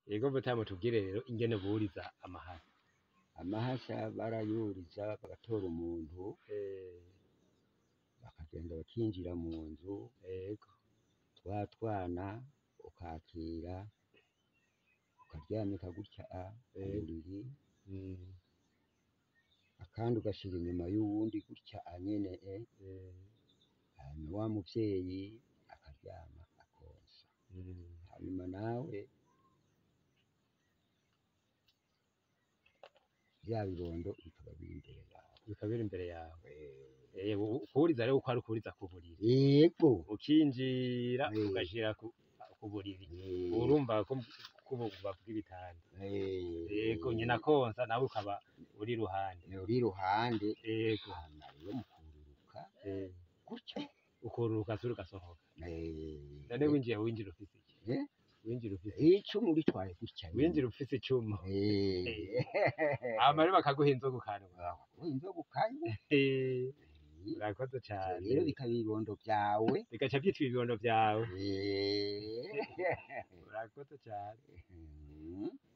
Ego mutamu tubwire rero ingene buriza amahasa. amahasha barayuriza bagatora umuntu Eh, bakagenda bakinjira mu nzu ego. twa twana ukakira ukaryamika gutya a ku Eh. buriri Mm, akandi ugashira inyuma y'uwundi gutya a nyene e eh, hanyuma wa muvyeyi akaryama akonsa mm. hanyuma nawe vya bibondo bikaba biri imbere yawe Bikaba biri imbere yawe. Eh, Eh, u- kuriza rero uko ari ukuriza ku buriri. yego Ukinjira Eh. ugashira ku, ku buriri. Eh, Urumva ko ko bavuga ibitanda. eh, Ego nyina konsa nawe ukaba uri ruhande. uri iruhande Ego. hanyuma rero mukururuka Eh, gutyo ukururuka sura ugasohoka. Eh, None winjiye winjira ufise iki? Eh? Winjira ufise icumu ritwaye gutya nyene. winjira ufise icumu. Eh, Hama rero bakaguha inzoga ukanwa. aho inzoga ukanywa Eh, Eh, urakoze ivyo cane. rero bikaba ibibondo vyawe Bigaca vyitwa ibibondo vyawe. Eh, Urakoze cane. mhm.